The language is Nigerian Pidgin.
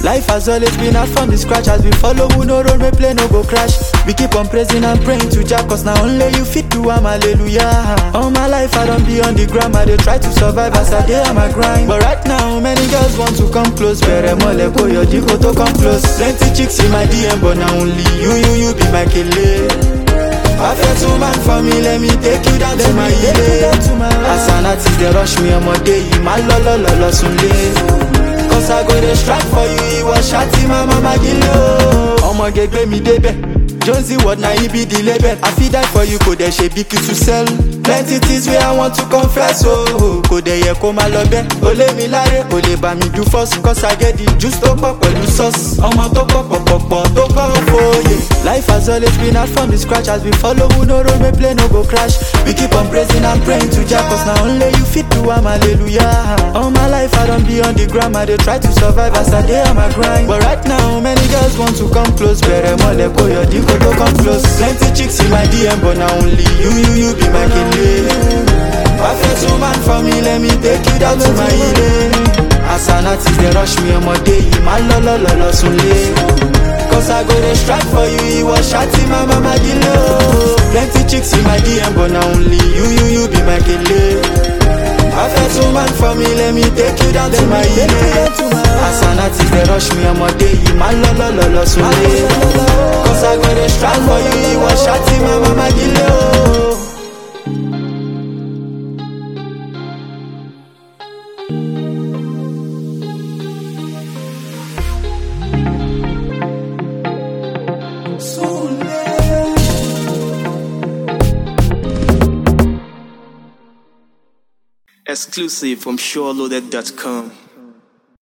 Life has always been hard from the scratch as we follow who no road, me play no go crash. We keep on praising and praying to Jah, cause now only you fit do am, hallelujah. All my life I don't be on the gram, I dey try to survive as I dey on my grind. But right now, many girls want to come close, bere mole ko your diko to come close. Plenty chicks in my DM, but now only you, you, you be my kele. Perfect woman for me, let me take you down to my ile. As an artist, they rush me on my day, my lo lo lo lo sunle. Cause I go dey strike for you, ìwọ ṣáàtì máa ma ma gílé o. Ọmọge gbé mi débẹ̀, Jonesy word na he be the label. I fit die for you, kò dẹ̀ ṣe bí kí to sell. Plenty things wey I want to confess o. Oh. Kò dẹ̀ yẹ kó máa lọ bẹ́ẹ̀. O lé mi láre, o lè bá mi do first. Cause I get the juice tó pọ̀ pẹ̀lú sauce. Ọmọ tó pọ̀ pọ̀ pọ̀ pọ̀ tó pọ̀ fòye. Life has always been hard from the scratch as we follow who no road, me play no go crash. We keep on praising and praying to Jah, cause now only you fit do am, hallelujah. All my life I don't be on the gram, I dey try to survive as I dey on my grind. But right now, many girls want to come close, bere mole ko your diko to come close. Plenty chicks in my DM, but now only you, you, you be my kele. Perfect woman for me, let me take you down to my ile. As an artist, they rush me on my day, my lo lo lo lo sunle. Cause I go dey strike for you, ìwọ ṣáàtì máa ma ma gílé o. Plenty chicks in my DM, but now only you, you, you be my kele. Perfect woman for me, let me take you down to my ile. As an artist, they rush me on my day, my lo lo lo lo sunle. Cause I go dey strike for you, ìwọ ṣáàtì máa ma ma gílé o. Exclusive from SureLoaded.com.